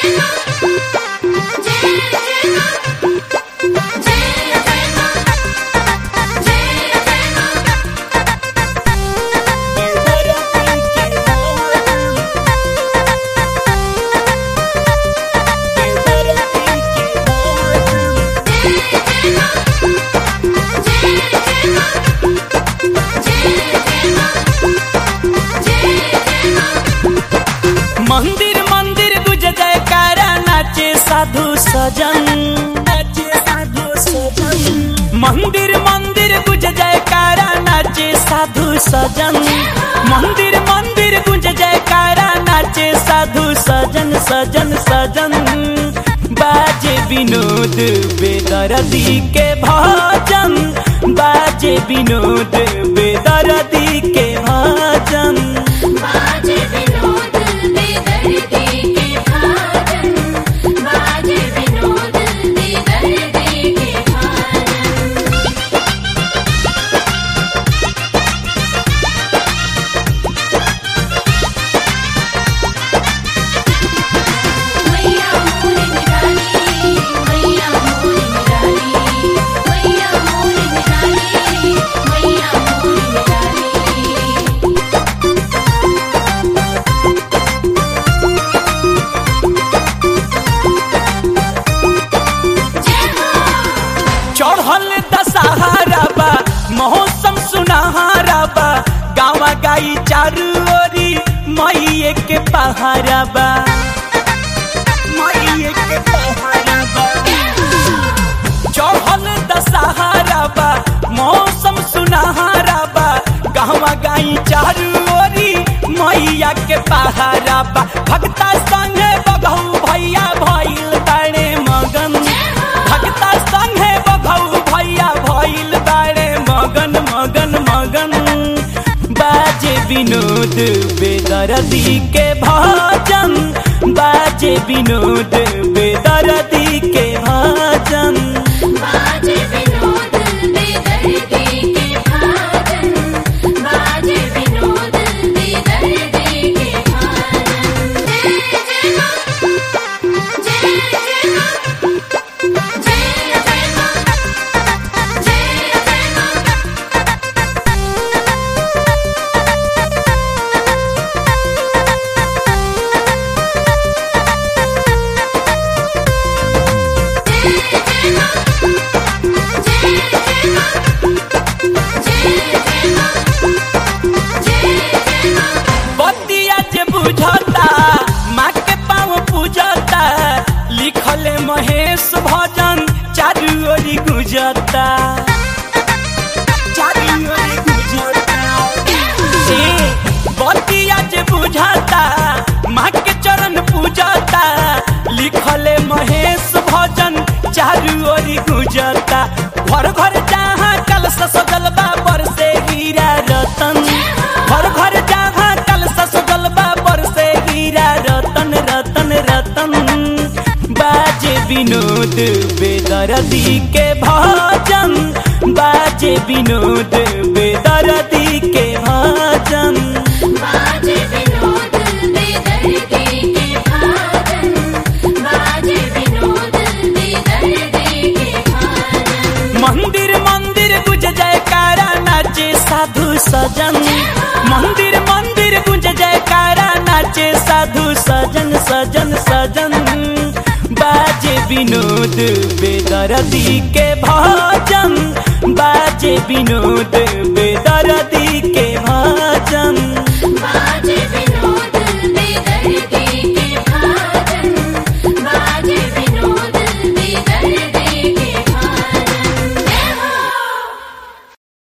मंदिर मंदिर गुज जयकारा नाचे साधु सजन नाचे साधु सजन मंदिर मंदिर गुज जयकारा नाचे साधु सजन मंदिर मंदिर गुज जयकारा नाचे साधु सजन सजन सजन बाजे विनोद बेदरदी के भजन बाजे विनोद बेदरदी के भजन बाजे विनोद बेदर्दी के भाजन बाजे विनोद बेदर्दी के भाजन मैया मोरे निराली मैया मोरे निराली मैया मोरे निराली मैया मोरे निराली चढ़ल दशहरा बा मौसम सुनहरा बा गावा गाई चारू ओरी मईए के पहाड़ा बा मईए के पहाड़ा बा चढ़ल दशहरा बा मौसम सुनहरा बा गावा गाई चारू ओरी मैया के पहाड़ा बा भक्ता संगे बघऊ भैया भइल ताणे मगन भक्ता संगे बघऊ भैया भइल ताणे मगन मगन मगन बाजे विनोद बेदरदी के भजन बाजे विनोद बेदरदी के भजन बाजे विनोद बेदर्दी के भाजन बाजे विनोद बेदर्दी के भाजन जय जय मां जय जय मां जय जय मां जय जय मां बतिया जे बुझता माँ के पाँव पूजता लिखले महेश भजन चारू ओरी गुजता चारू ओरी गुजता ए, बतिया जे बुझता माँ के चरण पूजता लिखले महेश भजन चारू ओरी गुजता घर घर जहाँ कलश सजल बा बरसे हीरा रतन घर घर जहाँ कलश सजल बा बरसे हीरा रतन रतन रतन बाजे विनोद बेदरदी के भजन बाजे विनोद बेदरदी के भजन बाजे विनोद बेदर्दी के भाजन बाजे विनोद बेदर्दी के भाजन मंदिर मंदिर गुज जयकारा नाचे साधु सजन मंदिर मंदिर गुज जयकारा नाचे साधु सजन सजन सजन बाजे विनोद बेदरदी के भजन बाजे विनोद बेदरदी के